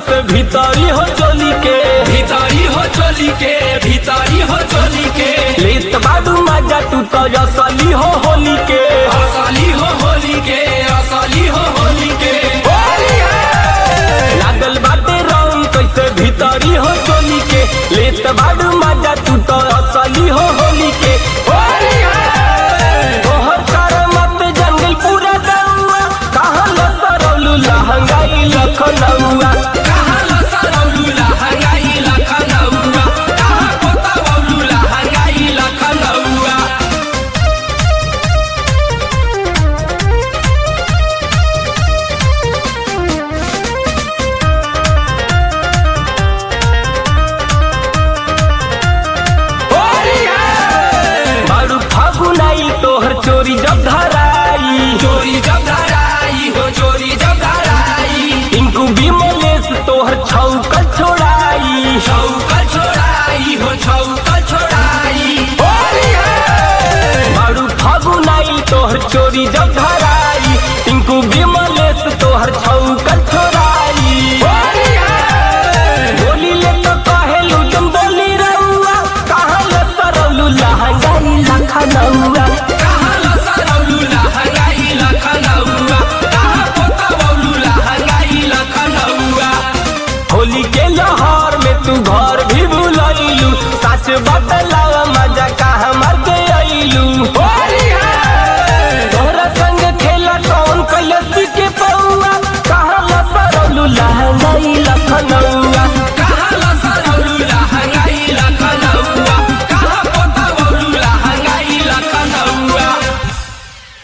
कैसे भीतरी हो चोली के भीतरी हो चोली के भीतरी हो चोली के लेत बाडू मजा तू तो असली हो होली के असली हो होली के असली हो होली के लागल बाटे रंग कैसे भीतरी हो चोली के लेत बाडू मजा तू तो असली हो होली के तोहर करमत जंगल पूरा गौआ कहाँ लसरौलू लहंगाई लखनऊआ कहाँ लसरौलू लहंगाई लखनऊआ कहाँ पोतवौलू लहंगाई लखनऊआ बारू फागुनाई तोहर चोरी जब धराई चोरी जब धराई हो चोरी जब धराई टिंकू बिमलेश तोहर छौकल छोड़ाई छौकल छोड़ाई हो छौकल छोड़ाई बारू फागुनाई तोहर चोरी जब धराई